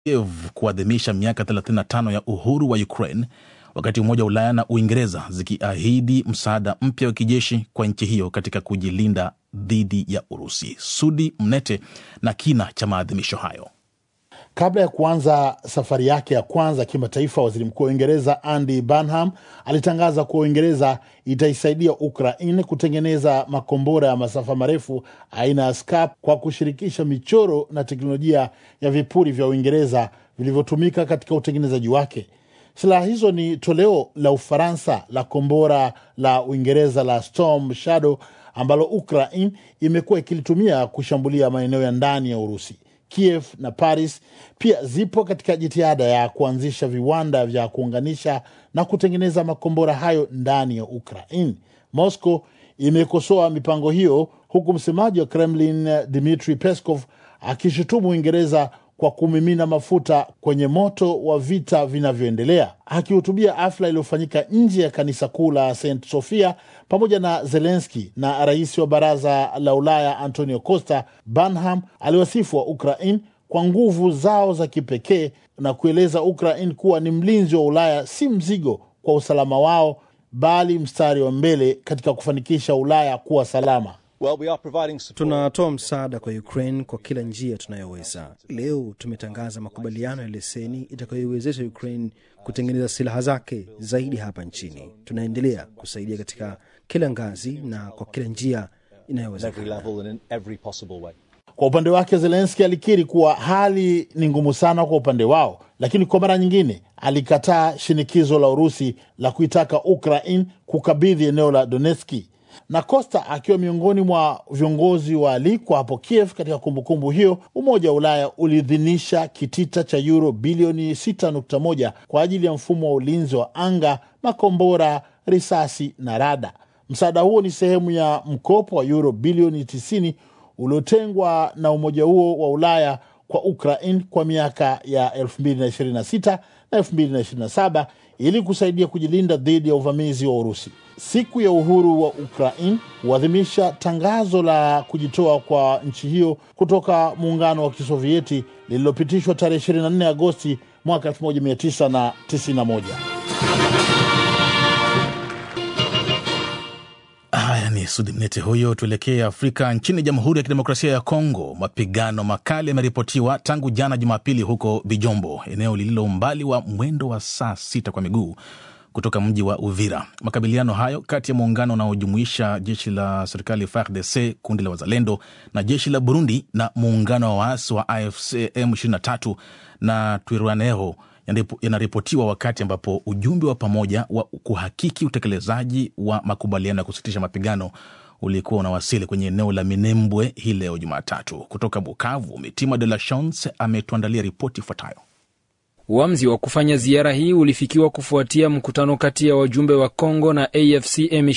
Kiev kuadhimisha miaka 35 ya uhuru wa Ukraine, wakati Umoja wa Ulaya na Uingereza zikiahidi msaada mpya wa kijeshi kwa nchi hiyo katika kujilinda dhidi ya Urusi. Sudi Mnete na kina cha maadhimisho hayo. Kabla ya kuanza safari yake ya kwanza kimataifa, waziri mkuu wa Uingereza Andy Burnham alitangaza kuwa Uingereza itaisaidia Ukraine kutengeneza makombora ya masafa marefu aina ya Scalp kwa kushirikisha michoro na teknolojia ya vipuri vya Uingereza vilivyotumika katika utengenezaji wake. Silaha hizo ni toleo la Ufaransa la kombora la Uingereza la Storm Shadow ambalo Ukraine imekuwa ikilitumia kushambulia maeneo ya ndani ya Urusi. Kiev na Paris pia zipo katika jitihada ya kuanzisha viwanda vya kuunganisha na kutengeneza makombora hayo ndani ya Ukraine. Moscow imekosoa mipango hiyo, huku msemaji wa Kremlin Dmitry Peskov akishutumu Uingereza kwa kumimina mafuta kwenye moto wa vita vinavyoendelea. Akihutubia hafla iliyofanyika nje ya kanisa kuu la St Sofia pamoja na Zelenski na rais wa baraza la Ulaya Antonio Costa, Burnham aliwasifu wa Ukraine kwa nguvu zao za kipekee na kueleza Ukraine kuwa ni mlinzi wa Ulaya, si mzigo kwa usalama wao, bali mstari wa mbele katika kufanikisha Ulaya kuwa salama. Well, we are providing support. Tunatoa msaada kwa Ukraine kwa kila njia tunayoweza. Leo tumetangaza makubaliano ya leseni itakayoiwezesha Ukraine kutengeneza silaha zake zaidi hapa nchini. Tunaendelea kusaidia katika kila ngazi na kwa kila njia on every inayowezekana. level and in every possible way. Kwa upande wake Zelenski alikiri kuwa hali ni ngumu sana kwa upande wao, lakini kwa mara nyingine alikataa shinikizo la Urusi la kuitaka Ukraine kukabidhi eneo la Donetski. Na Costa akiwa miongoni mwa viongozi waalikwa hapo Kiev katika kumbukumbu hiyo, Umoja wa Ulaya uliidhinisha kitita cha euro bilioni 6.1 kwa ajili ya mfumo wa ulinzi wa anga, makombora, risasi na rada. Msaada huo ni sehemu ya mkopo wa euro bilioni 90 uliotengwa na umoja huo wa Ulaya kwa Ukraine kwa miaka ya 2026 na 2027 ili kusaidia kujilinda dhidi ya uvamizi wa Urusi. Siku ya uhuru wa Ukraine huadhimisha tangazo la kujitoa kwa nchi hiyo kutoka muungano wa Kisovieti lililopitishwa tarehe 24 Agosti mwaka 1991. Haya ni Sudi Mnete huyo. Tuelekee Afrika. Nchini Jamhuri ya Kidemokrasia ya Kongo, mapigano makali yameripotiwa tangu jana Jumapili huko Bijombo, eneo lililo umbali wa mwendo wa saa sita kwa miguu kutoka mji wa Uvira. Makabiliano hayo kati ya muungano unaojumuisha jeshi la serikali FARDC, kundi la wazalendo na jeshi la Burundi na muungano wa waasi wa AFC M23 na Twirwaneho yanaripo- yanaripotiwa wakati ambapo ujumbe wa pamoja wa kuhakiki utekelezaji wa makubaliano ya kusitisha mapigano ulikuwa unawasili kwenye eneo la Minembwe hii leo Jumatatu. Kutoka Bukavu, Mitima de la Chance ametuandalia ripoti ifuatayo. Uamuzi wa kufanya ziara hii ulifikiwa kufuatia mkutano kati ya wajumbe wa Congo na AFC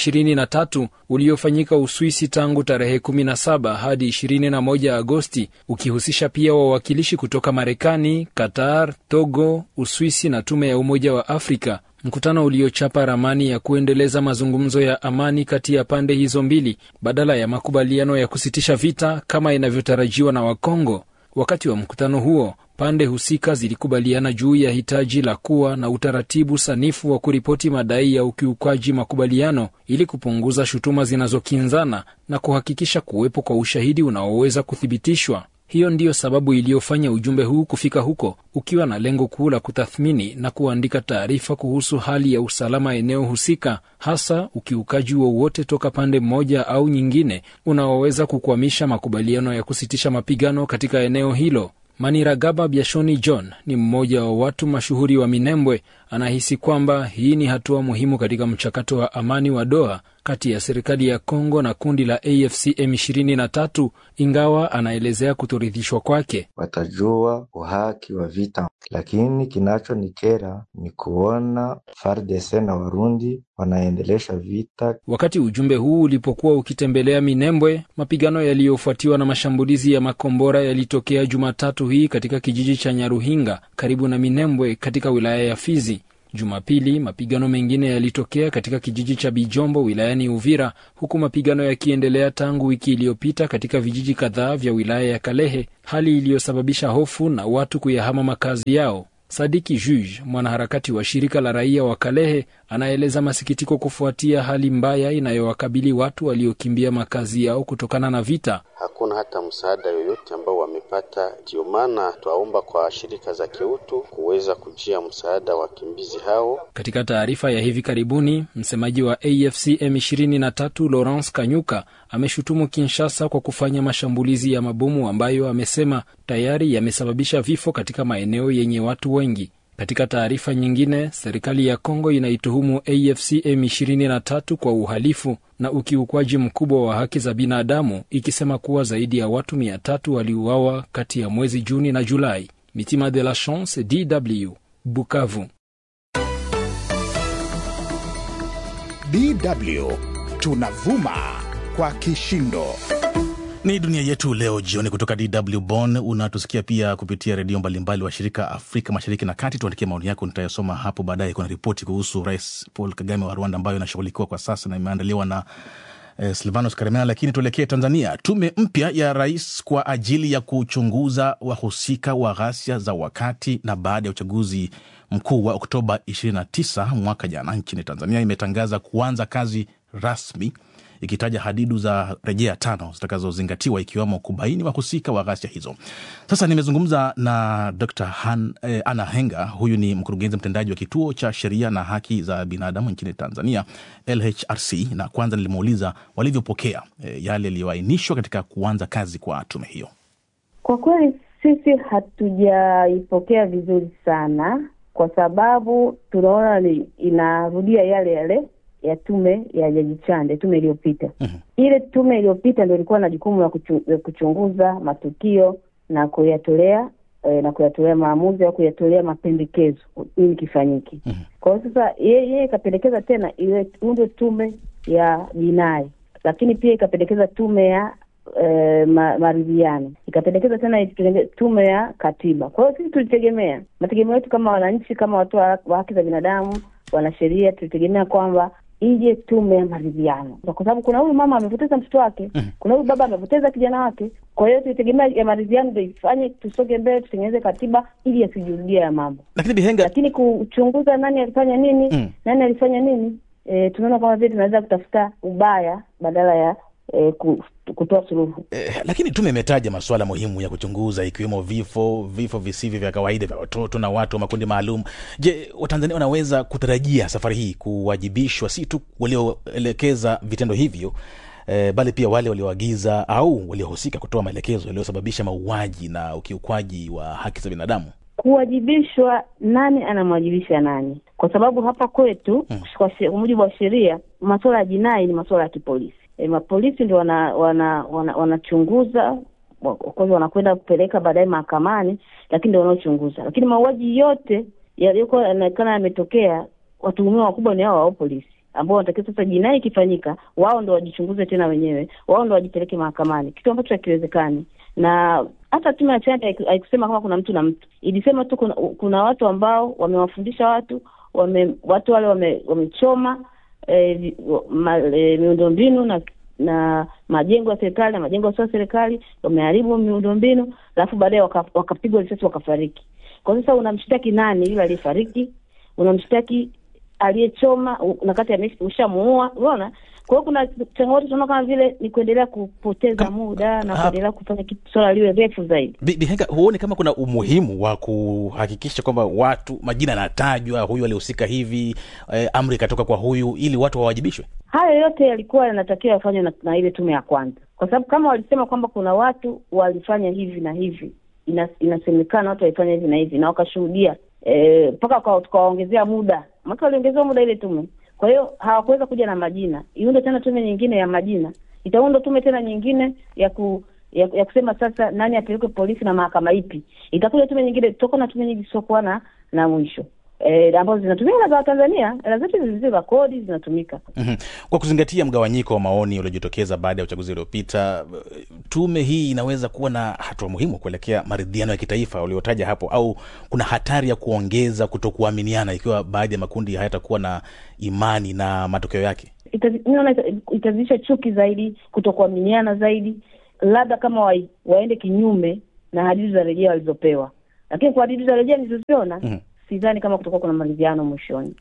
M23 uliofanyika Uswisi tangu tarehe 17 hadi 21 Agosti, ukihusisha pia wawakilishi kutoka Marekani, Qatar, Togo, Uswisi na tume ya Umoja wa Afrika. Mkutano uliochapa ramani ya kuendeleza mazungumzo ya amani kati ya pande hizo mbili badala ya makubaliano ya kusitisha vita kama inavyotarajiwa na Wakongo. Wakati wa mkutano huo pande husika zilikubaliana juu ya hitaji la kuwa na utaratibu sanifu wa kuripoti madai ya ukiukwaji makubaliano ili kupunguza shutuma zinazokinzana na kuhakikisha kuwepo kwa ushahidi unaoweza kuthibitishwa. Hiyo ndiyo sababu iliyofanya ujumbe huu kufika huko ukiwa na lengo kuu la kutathmini na kuandika taarifa kuhusu hali ya usalama eneo husika, hasa ukiukaji wowote toka pande moja au nyingine unaoweza kukwamisha makubaliano ya kusitisha mapigano katika eneo hilo. Maniragaba Biashoni John ni mmoja wa watu mashuhuri wa Minembwe. Anahisi kwamba hii ni hatua muhimu katika mchakato wa amani wa Doha kati ya serikali ya Kongo na kundi la AFC M23, ingawa anaelezea kutoridhishwa kwake. watajua uhaki wa vita, lakini kinachonikera ni kuona FARDC na Warundi wanaendelesha vita. Wakati ujumbe huu ulipokuwa ukitembelea Minembwe, mapigano yaliyofuatiwa na mashambulizi ya makombora yalitokea Jumatatu hii katika kijiji cha Nyaruhinga karibu na Minembwe katika wilaya ya Fizi. Jumapili mapigano mengine yalitokea katika kijiji cha Bijombo wilayani Uvira, huku mapigano yakiendelea tangu wiki iliyopita katika vijiji kadhaa vya wilaya ya Kalehe, hali iliyosababisha hofu na watu kuyahama makazi yao. Sadiki Juge, mwanaharakati wa shirika la raia wa Kalehe, anaeleza masikitiko kufuatia hali mbaya inayowakabili watu waliokimbia makazi yao kutokana na vita. Hakuna hata msaada yoyote ambao wamepata. Ndio maana twaomba kwa shirika za kiutu kuweza kujia msaada wakimbizi hao. Katika taarifa ya hivi karibuni, msemaji wa AFC M23 Lawrence Kanyuka ameshutumu Kinshasa kwa kufanya mashambulizi ya mabomu ambayo amesema tayari yamesababisha vifo katika maeneo yenye watu wengi. Katika taarifa nyingine, serikali ya Kongo inaituhumu AFC M23 kwa uhalifu na ukiukwaji mkubwa wa haki za binadamu, ikisema kuwa zaidi ya watu mia tatu waliuawa kati ya mwezi Juni na Julai. Mitima de la Chance, DW, Bukavu. DW tunavuma kwa kishindo. Ni dunia yetu leo jioni kutoka DW Bonn. Unatusikia pia kupitia redio mbalimbali wa shirika Afrika Mashariki na Kati. Tuandikia maoni yako, nitayasoma hapo baadaye. Kuna ripoti kuhusu Rais Paul Kagame wa Rwanda ambayo inashughulikiwa kwa sasa na imeandaliwa na eh, Silvanos Karemera. Lakini tuelekee Tanzania. Tume mpya ya rais kwa ajili ya kuchunguza wahusika wa ghasia za wakati na baada ya uchaguzi mkuu wa Oktoba 29 mwaka jana nchini Tanzania imetangaza kuanza kazi rasmi ikitaja hadidu za rejea tano zitakazozingatiwa ikiwemo kubaini wahusika wa ghasia hizo. Sasa nimezungumza na Dr. Han, eh, Anna Henga. Huyu ni mkurugenzi mtendaji wa kituo cha sheria na haki za binadamu nchini Tanzania, LHRC, na kwanza nilimuuliza walivyopokea eh, yale yaliyoainishwa katika kuanza kazi kwa tume hiyo. Kwa kweli sisi hatujaipokea vizuri sana, kwa sababu tunaona ni inarudia yale yale ya tume ya Jaji Chande, tume iliyopita. Mhm. Ile tume iliyopita ndio ilikuwa na jukumu la kuchu, la kuchunguza matukio na kuyatolea eh, na kuyatolea maamuzi au kuyatolea mapendekezo ili kifanyike. Mhm. Kwa hiyo sasa yeye yeye ikapendekeza tena ile undwe tume ya jinai, lakini pia ikapendekeza tume ya eh, ma, maridhiano, ikapendekeza tena itenge- tume ya katiba. Kwa hiyo sisi tulitegemea, mategemeo yetu kama wananchi, kama watu wa wa haki za binadamu, wanasheria, tulitegemea kwamba ije tume ya maridhiano, kwa sababu kuna huyu mama amepoteza mtoto wake, kuna huyu baba amepoteza kijana wake. Kwa hiyo tulitegemea ya maridhiano ndio ifanye tusonge mbele, tutengeneze katiba ili yasijurudie ya mambo Lakini Bihenga, lakini kuchunguza nani alifanya nini Mm. nani alifanya nini e, tunaona kama vile tunaweza kutafuta ubaya badala ya e, ku, kutoa suluhu Eh, lakini tume imetaja masuala muhimu ya kuchunguza ikiwemo vifo vifo visivyo vya kawaida vya watoto na watu wa makundi maalum. Je, Watanzania wanaweza kutarajia safari hii kuwajibishwa si tu walioelekeza vitendo hivyo eh, bali pia wale walioagiza au waliohusika kutoa maelekezo yaliyosababisha mauaji na ukiukwaji wa haki za binadamu? kuwajibishwa nani anamwajibisha nani kwa sababu hapa kwetu Mm. kwa she- kwa mujibu wa sheria masuala ya jinai ni masuala ya kipolisi e, mapolisi ndio wana wana wana- wanachunguza wa- kwanza wanakwenda kupeleka baadaye mahakamani lakini ndio wanaochunguza lakini mauaji yote yaliyokuwa yanaonekana yametokea watuhumiwa wakubwa ni hao wao polisi ambao wanatakiwa sasa jinai ikifanyika wao ndo wajichunguze tena wenyewe wao ndo wajipeleke mahakamani kitu ambacho hakiwezekani na hata tume ya Chande haiku- haikusema kama kuna mtu na mtu ilisema tu kuna, kuna watu ambao wamewafundisha watu wame, watu wale wame, wamechoma eh, vi- ma, eh, miundombinu na na majengo ya serikali na majengo yasio ya serikali wameharibu miundombinu alafu baadaye waka- wakapigwa risasi wakafariki kwa sasa unamshtaki nani yule aliyefariki unamshtaki aliyechoma u- na kati ame- ushamuua unaona kwa hiyo kuna changamoto tunaona kama vile ni kuendelea kupoteza Kam- muda na Ah. kuendelea kufanya kitu swala liwe refu zaidi Bi- Bihenga, huoni kama kuna umuhimu wa kuhakikisha kwamba watu majina yanatajwa, huyu alihusika hivi, eh, amri ikatoka kwa huyu, ili watu wawajibishwe? hayo yote yalikuwa yanatakiwa yafanywe na, na ile tume ya kwanza kwa sababu kama walisema kwamba kuna watu walifanya hivi na hivi ina, inasemekana watu walifanya hivi na hivi na wakashuhudia eh, mpaka waka- tukawaongezea muda maka waliongezewa muda ile tume kwa hiyo hawakuweza kuja na majina iunde tena tume nyingine ya majina itaundwa tume tena nyingine ya ku ya, ya kusema sasa nani apelekwe polisi na mahakama ipi itakuja tume nyingine tutakuwa na tume nyingi zisiokuwa na na mwisho eh, ambazo zinatumika na za Watanzania. Hela zetu ni zile za kodi zinatumika. Mhm. Kwa kuzingatia mgawanyiko wa maoni uliojitokeza baada ya uchaguzi uliopita, tume hii inaweza kuwa na hatua muhimu kuelekea maridhiano ya kitaifa uliotaja hapo, au kuna hatari ya kuongeza kutokuaminiana ikiwa baadhi ya makundi hayatakuwa na imani na matokeo yake? Itazi- mi naona ita- itazidisha chuki zaidi, kutokuaminiana zaidi, labda kama wa, waende kinyume na hadidu za rejea walizopewa, lakini kwa hadidu za rejea nilizoziona Mhm. sidhani kama kutakuwa kuna maridhiano mwishoni.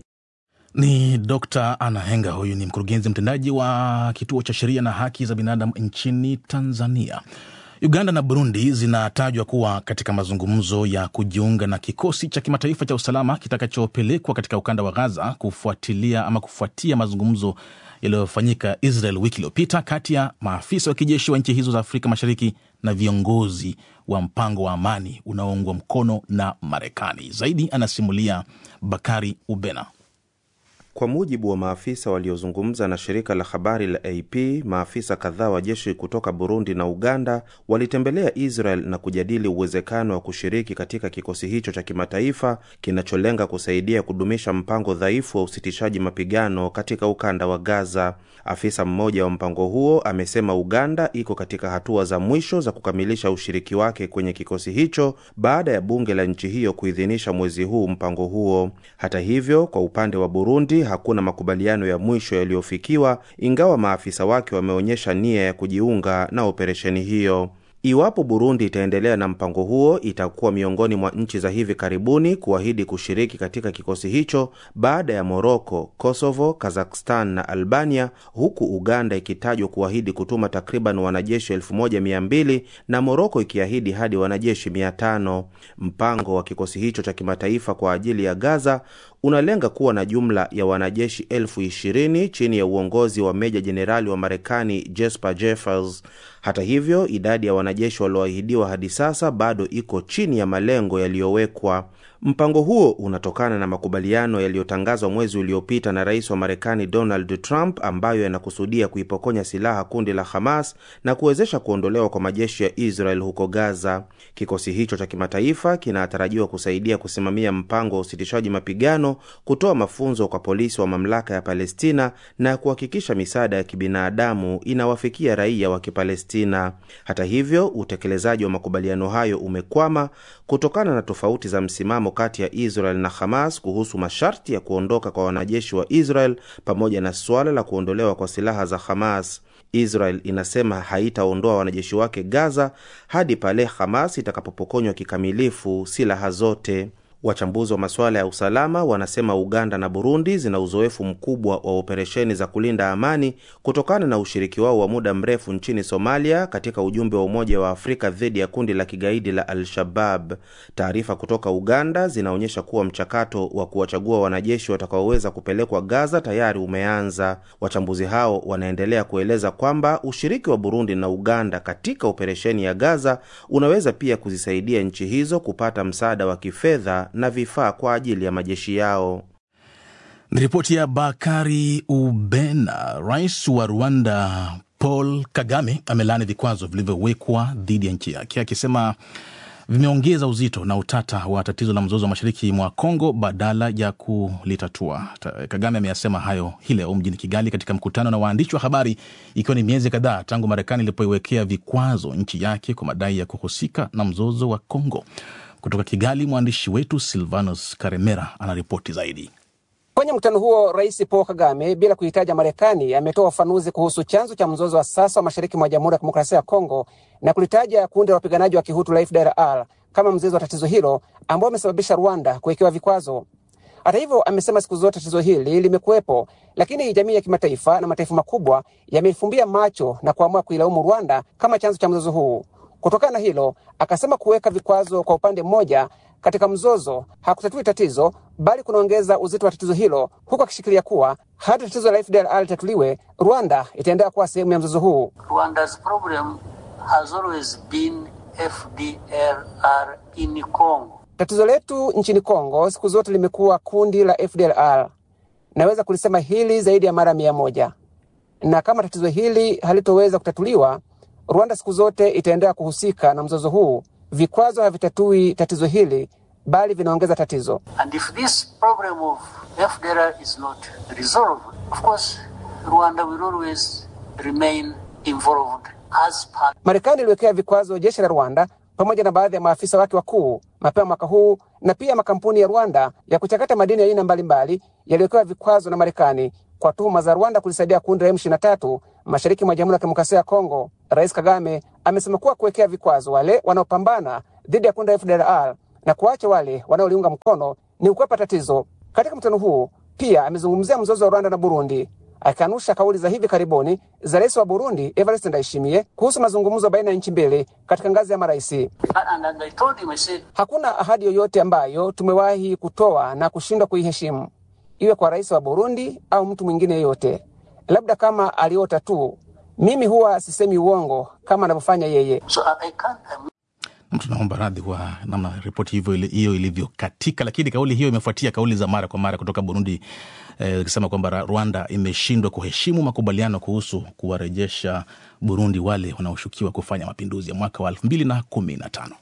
Ni Dr. Anna Henga, huyu ni mkurugenzi mtendaji wa kituo cha sheria na haki za binadamu nchini Tanzania. Uganda na Burundi zinatajwa kuwa katika mazungumzo ya kujiunga na kikosi cha kimataifa cha usalama kitakachopelekwa katika ukanda wa Gaza kufuatilia ama kufuatia mazungumzo yaliyofanyika Israel wiki iliyopita kati ya maafisa wa kijeshi wa nchi hizo za Afrika Mashariki na viongozi wa mpango wa amani unaoungwa mkono na Marekani. Zaidi anasimulia Bakari Ubena. Kwa mujibu wa maafisa waliozungumza na shirika la habari la AP, maafisa kadhaa wa jeshi kutoka Burundi na Uganda walitembelea Israel na kujadili uwezekano wa kushiriki katika kikosi hicho cha kimataifa kinacholenga kusaidia kudumisha mpango dhaifu wa usitishaji mapigano katika ukanda wa Gaza. Afisa mmoja wa mpango huo amesema Uganda iko katika hatua za mwisho za kukamilisha ushiriki wake kwenye kikosi hicho baada ya bunge la nchi hiyo kuidhinisha mwezi huu mpango huo. Hata hivyo, kwa upande wa Burundi hakuna makubaliano ya mwisho yaliyofikiwa, ingawa maafisa wake wameonyesha nia ya kujiunga na operesheni hiyo. Iwapo Burundi itaendelea na mpango huo, itakuwa miongoni mwa nchi za hivi karibuni kuahidi kushiriki katika kikosi hicho baada ya Moroko, Kosovo, Kazakhstan na Albania, huku Uganda ikitajwa kuahidi kutuma takriban wanajeshi 1200 na Moroko ikiahidi hadi wanajeshi 500. Mpango wa kikosi hicho cha kimataifa kwa ajili ya Gaza unalenga kuwa na jumla ya wanajeshi elfu ishirini chini ya uongozi wa meja jenerali wa Marekani Jesper Jeffers. Hata hivyo, idadi ya wanajeshi walioahidiwa hadi sasa bado iko chini ya malengo yaliyowekwa. Mpango huo unatokana na makubaliano yaliyotangazwa mwezi uliopita na rais wa Marekani Donald Trump, ambayo yanakusudia kuipokonya silaha kundi la Hamas na kuwezesha kuondolewa kwa majeshi ya Israel huko Gaza. Kikosi hicho cha kimataifa kinatarajiwa kusaidia kusimamia mpango wa usitishaji mapigano, kutoa mafunzo kwa polisi wa mamlaka ya Palestina na kuhakikisha misaada ya kibinadamu inawafikia raia wa Kipalestina. Hata hivyo, utekelezaji wa makubaliano hayo umekwama kutokana na tofauti za msimamo kati ya Israel na Hamas kuhusu masharti ya kuondoka kwa wanajeshi wa Israel pamoja na suala la kuondolewa kwa silaha za Hamas. Israel inasema haitaondoa wanajeshi wake Gaza hadi pale Hamas itakapopokonywa kikamilifu silaha zote. Wachambuzi wa masuala ya usalama wanasema Uganda na Burundi zina uzoefu mkubwa wa operesheni za kulinda amani kutokana na ushiriki wao wa muda mrefu nchini Somalia katika ujumbe wa Umoja wa Afrika dhidi ya kundi la kigaidi la Al-Shabab. Taarifa kutoka Uganda zinaonyesha kuwa mchakato wa kuwachagua wanajeshi watakaoweza kupelekwa Gaza tayari umeanza. Wachambuzi hao wanaendelea kueleza kwamba ushiriki wa Burundi na Uganda katika operesheni ya Gaza unaweza pia kuzisaidia nchi hizo kupata msaada wa kifedha na vifaa kwa ajili ya majeshi yao. Ni ripoti ya Bakari Ubena. Rais wa Rwanda Paul Kagame amelaani vikwazo vilivyowekwa dhidi ya nchi yake akisema vimeongeza uzito na utata wa tatizo la mzozo wa mashariki mwa Kongo badala ya kulitatua. Ta- Kagame ameyasema hayo hii leo mjini Kigali katika mkutano na waandishi wa habari, ikiwa ni miezi kadhaa tangu Marekani ilipoiwekea vikwazo nchi yake kwa madai ya kuhusika na mzozo wa Kongo. Kutoka Kigali, mwandishi wetu Silvanus Karemera anaripoti zaidi. Kwenye mkutano huo, Rais Paul Kagame, bila kuhitaja Marekani, ametoa ufafanuzi kuhusu chanzo cha mzozo wa sasa wa mashariki mwa Jamhuri ya Kidemokrasia ya Kongo na kulitaja kundi la wapiganaji wa Kihutu la FDLR kama mzizi wa tatizo hilo ambao amesababisha Rwanda kuwekewa vikwazo. Hata hivyo, amesema siku zote tatizo hili limekuwepo, lakini jamii ya kimataifa na mataifa makubwa yamefumbia macho na kuamua kuilaumu Rwanda kama chanzo cha mzozo huu. Kutokana na hilo, akasema kuweka vikwazo kwa upande mmoja katika mzozo hakutatui tatizo, bali kunaongeza uzito wa tatizo hilo, huku akishikilia kuwa hata tatizo la FDLR litatuliwe, Rwanda itaendelea kuwa sehemu ya mzozo huu. Rwanda's problem has always been FDLR in Congo. Tatizo letu nchini Kongo siku zote limekuwa kundi la FDLR. Naweza kulisema hili zaidi ya mara mia moja, na kama tatizo hili halitoweza kutatuliwa, Rwanda siku zote itaendelea kuhusika na mzozo huu. Vikwazo havitatui tatizo hili, bali vinaongeza tatizo. And if this problem of FDLR is not resolved, of course, Rwanda will always remain involved as part. Marekani iliwekea vikwazo jeshi la Rwanda pamoja na baadhi ya maafisa wake wakuu mapema mwaka huu, na pia makampuni ya Rwanda ya kuchakata madini ya aina mbalimbali yaliwekewa vikwazo na Marekani kwa tuhuma za Rwanda kulisaidia kundi la M23 mashariki mwa Jamhuri ya Kidemokrasia ya Kongo. Rais Kagame amesema kuwa kuwekea vikwazo wale wanaopambana dhidi ya kundi la FDLR na kuacha wale wanaoliunga mkono ni kukwepa tatizo. Katika mkutano huu pia amezungumzia mzozo wa Rwanda na Burundi akikanusha kauli za hivi karibuni za rais wa Burundi Evariste Ndayishimiye kuhusu mazungumzo baina ya nchi mbili katika ngazi ya marais. And, and I told him, I said, Hakuna ahadi yoyote ambayo tumewahi kutoa na kushindwa kuiheshimu, iwe kwa rais wa Burundi au mtu mwingine yeyote, labda kama aliota tu. Mimi huwa sisemi uongo kama anavyofanya yeye. so I, I can't, I'm tunaomba radhi kwa namna ripoti hivyo ili- hiyo ilivyokatika, lakini kauli hiyo imefuatia kauli za mara kwa mara kutoka Burundi eh, ikisema kwamba Ra- Rwanda imeshindwa kuheshimu makubaliano kuhusu kuwarejesha Burundi wale wanaoshukiwa kufanya mapinduzi ya mwaka wa elfu mbili na kumi na tano.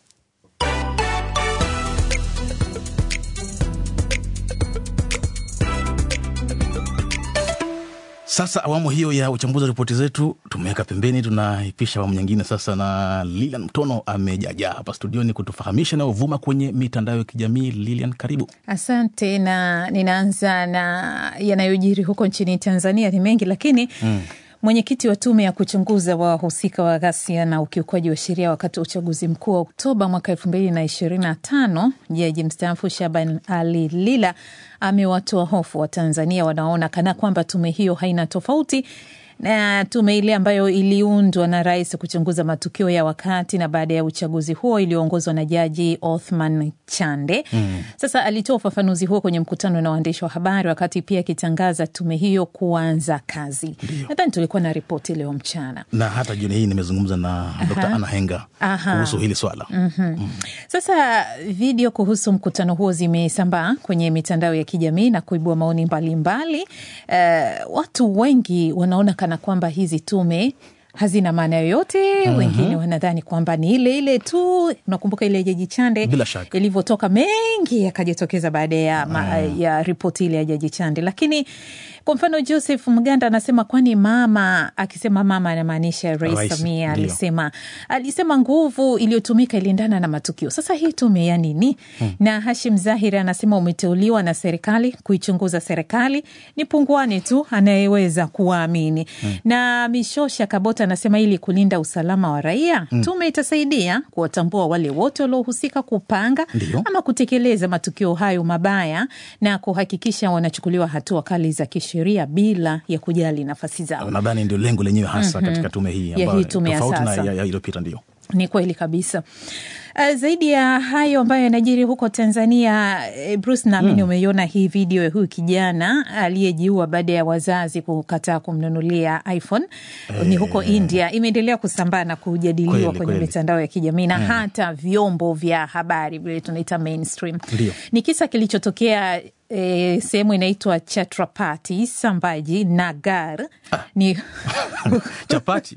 Sasa awamu hiyo ya uchambuzi wa ripoti zetu tumeweka pembeni, tunaipisha awamu nyingine sasa, na Lilian Mtono amejajaa hapa studioni kutufahamisha nayovuma kwenye mitandao ya kijamii. Lilian, karibu. Asante, na ninaanza na yanayojiri huko nchini Tanzania. Ni mengi lakini mm. Mwenyekiti wa tume ya kuchunguza wahusika wa ghasia na ukiukwaji wa sheria wakati wa uchaguzi mkuu wa Oktoba mwaka elfu mbili na ishirini na tano jaji mstaafu Shaban Ali Lila amewatoa hofu wa Tanzania wanaona kana kwamba tume hiyo haina tofauti na tume ile ambayo iliundwa na rais kuchunguza matukio ya wakati na baada ya uchaguzi huo iliyoongozwa na jaji Othman Chande. Mm. Sasa alitoa ufafanuzi huo kwenye mkutano na waandishi wa habari wakati pia akitangaza tume hiyo kuanza kazi. Nadhani tulikuwa na ripoti leo mchana. Na hata jioni hii nimezungumza na Dr. Anna Henga Aha. kuhusu hili swala. Mhm. Mm. Sasa video kuhusu mkutano huo zimesambaa kwenye mitandao ya kijamii na kuibua maoni mbalimbali. Uh, watu wengi wanaona kana kwamba hizi tume hazina maana yoyote. Mhm. Wengine wanadhani kwamba ni ile ile tu. Unakumbuka ile Jaji Chande Bila shaka. ilivyotoka, mengi yakajitokeza baada ya, ma, ya ripoti ile ya Jaji Chande. Lakini kwa mfano Joseph Mganda anasema kwani mama, akisema mama anamaanisha Rais Rais, Samia ndio. alisema alisema nguvu iliyotumika iliendana na matukio. Sasa hii tume ya nini? Hmm. Na Hashim Zahiri anasema umeteuliwa na serikali kuichunguza serikali, ni punguani tu anayeweza kuwaamini. Hmm. Na Mishosha Kabota anasema ili kulinda usalama wa raia, Hmm. tume itasaidia kuwatambua wale wote waliohusika kupanga Ndio. ama kutekeleza matukio hayo mabaya na kuhakikisha wanachukuliwa hatua kali za kisheria bila ya kujali nafasi zao. Nadhani ndio lengo lenyewe hasa Mhm. katika tume hii Ya ambayo hii tume ya tofauti na sasa. ya- ya iliyopita ndio. Ni kweli kabisa. Uh, zaidi ya hayo ambayo yanajiri huko Tanzania, eh, Bruce, naamini Mm. umeiona hii video ya huyu kijana aliyejiua baada ya wazazi kukataa kumnunulia iPhone. Ni huko India, imeendelea kusambaa na kujadiliwa Kweli, kwenye kweli. mitandao ya kijamii na Mm. hata vyombo vya habari vile tunaita mainstream. Ndio. Ni kisa kilichotokea E, sehemu inaitwa Chhatrapati Sambhaji Nagar ni chapati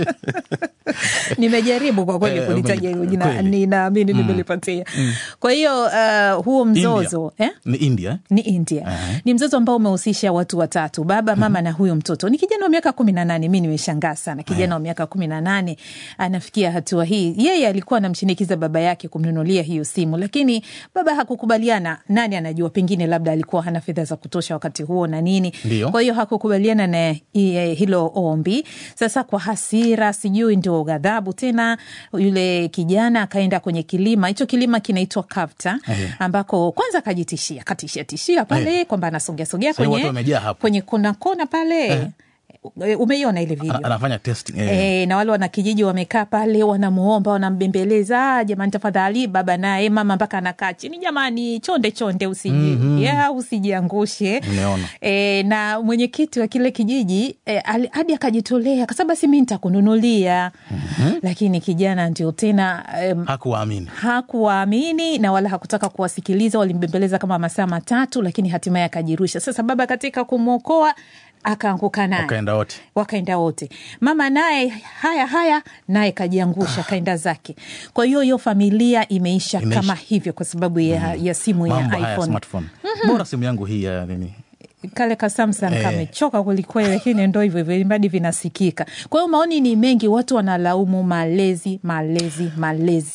nimejaribu kwa kweli Eh, kulitaja hilo jina, kweli. ninaamini Mm. nimelipatia. Mm. Kwa hiyo uh, huo mzozo eh? ni India eh? ni India ni mzozo ambao umehusisha watu watatu, baba, mama na huyo mtoto. Ni kijana wa miaka kumi na nane. Mi nimeshangaa sana, kijana wa miaka kumi na nane anafikia hatua hii. Yeye alikuwa anamshinikiza baba yake kumnunulia hiyo simu, lakini baba hakukubaliana. Nani anajua, pengine labda alikuwa hana fedha za kutosha wakati huo na nini, Ndio. kwa hiyo hakukubaliana na eh, hilo ombi. Sasa kwa hasira, sijui ndio ghadhabu tena, yule kijana akaenda kwenye kilima. Hicho kilima kinaitwa Kavta, Ehe. ambako kwanza akajitishia, katishia tishia pale kwamba anasogea sogea Sasa watu kwenye wamejaa hapo. kwenye kona kona pale Eh. E, umeiona ile video Ana- anafanya testing eh. E, na wale wanakijiji wamekaa pale wanamuomba wanambembeleza, "Ah, jamani tafadhali. Baba naye mama mpaka anakaa chini, jamani, chonde chonde, usiji Mhm. ya usijiangushe. Umeona. E, na mwenyekiti wa kile kijiji e, ali- hadi akajitolea akasema basi mi nitakununulia lakini kijana ndio tena em, hakuwaamini hakuwaamini na wala hakutaka kuwasikiliza. Walimbembeleza kama masaa matatu, lakini hatimaye akajirusha. Sasa baba katika kumwokoa akaanguka naye wakaenda wote wakaenda wote. Mama naye haya haya, naye kajiangusha kaenda zake. Kwa hiyo hiyo familia imeisha, Imeisha. kama hivyo kwa sababu ya, ya simu ya mambo haya ya iPhone. smartphone bora simu yangu hii ya nini Kale ka Samsung Eh. kamechoka kwelikweli, lakini ndo hivyo hivyo, ilimradi vinasikika. Kwa hiyo maoni ni mengi, watu wanalaumu malezi, malezi, malezi.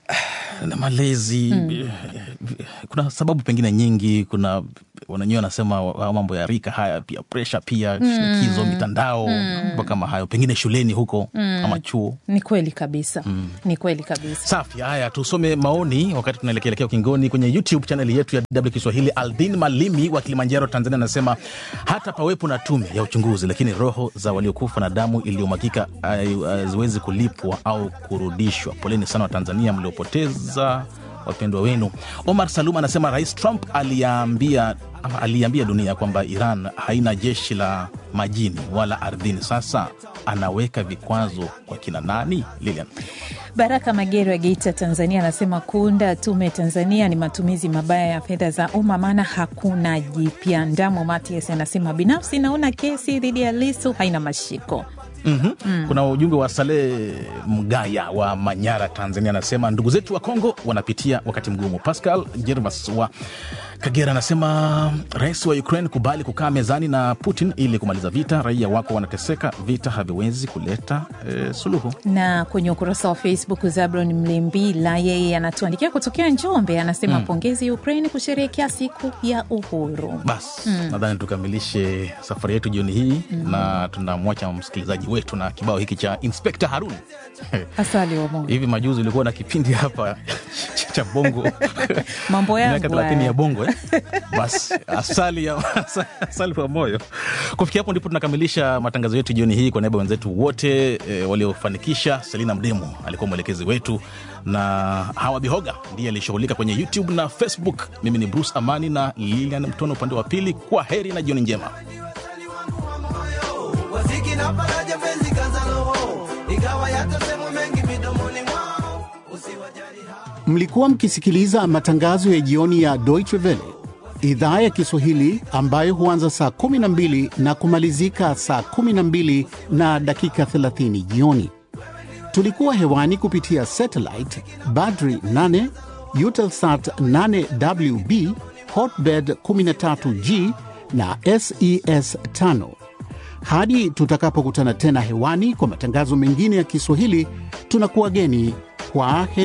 na malezi Mm. kuna sababu pengine nyingi kuna wananyewe wanasema wa- mambo ya rika haya pia presha pia Mm. shinikizo mitandao Mm. mambo kama hayo pengine shuleni huko Mm. ama chuo Ni kweli kabisa, Mm. ni kweli kabisa. safi haya tusome maoni wakati tunaelekeelekea ukingoni kwenye youtube chaneli yetu ya dw kiswahili aldin malimi wa kilimanjaro tanzania anasema hata pawepo na tume ya uchunguzi lakini roho za waliokufa na damu iliyomwagika hai- haziwezi kulipwa au kurudishwa poleni sana wa tanzania mliopoteza wapendwa wenu omar salum anasema rais trump aliambia ama aliambia dunia kwamba iran haina jeshi la majini wala ardhini sasa anaweka vikwazo kwa kina nani lilian Baraka Magero wa Geita, Tanzania, anasema kuunda tume Tanzania ni matumizi mabaya ya fedha za umma, maana hakuna jipya. Ndamo Matias anasema binafsi naona kesi dhidi ya Lisu haina mashiko. mm-hmm. mm. kuna ujumbe wa Saleh Mgaya wa Manyara, Tanzania, anasema ndugu zetu wa Kongo wanapitia wakati mgumu. Pascal Gervas wa Kagera anasema rais wa Ukraine kubali kukaa mezani na Putin ili kumaliza vita. Raia wako wanateseka, vita haviwezi kuleta eh, suluhu. Na kwenye ukurasa wa Facebook, Zabron Mlimbila yeye anatuandikia kutokea Njombe, anasema Mm. pongezi Ukraine kusherehekea siku ya uhuru. Basi Mm. nadhani tukamilishe safari yetu jioni hii Mm. na tunamwacha msikilizaji wetu na kibao hiki cha Inspekta Harun. Asali wa Mungu, Hivi majuzi ulikuwa na kipindi hapa cha bongo mambo miaka yangu thelathini ya haya. bongo eh? Basi asali ya asali wa moyo. Kufikia hapo ndipo tunakamilisha matangazo yetu jioni hii. Kwa niaba ya wenzetu wote e, waliofanikisha, Selina Mdemu alikuwa mwelekezi wetu na Hawa Bihoga ndiye alishughulika kwenye YouTube na Facebook. Mimi ni Bruce Amani na Lilian Mtono upande wa pili. Kwa heri na jioni njema. waziki na faraja penzi kaza roho ikawa yatasemwa mengi midomoni mwao usiwajali Mlikuwa mkisikiliza matangazo ya jioni ya Deutsche Welle idhaa ya Kiswahili ambayo huanza saa 12 na kumalizika saa 12 na dakika 30 jioni. Tulikuwa hewani kupitia satellite Badri 8, Eutelsat 8WB, Hotbird 13G na SES 5. Hadi tutakapokutana tena hewani kwa matangazo mengine ya Kiswahili, tunakuwa geni kwa heri.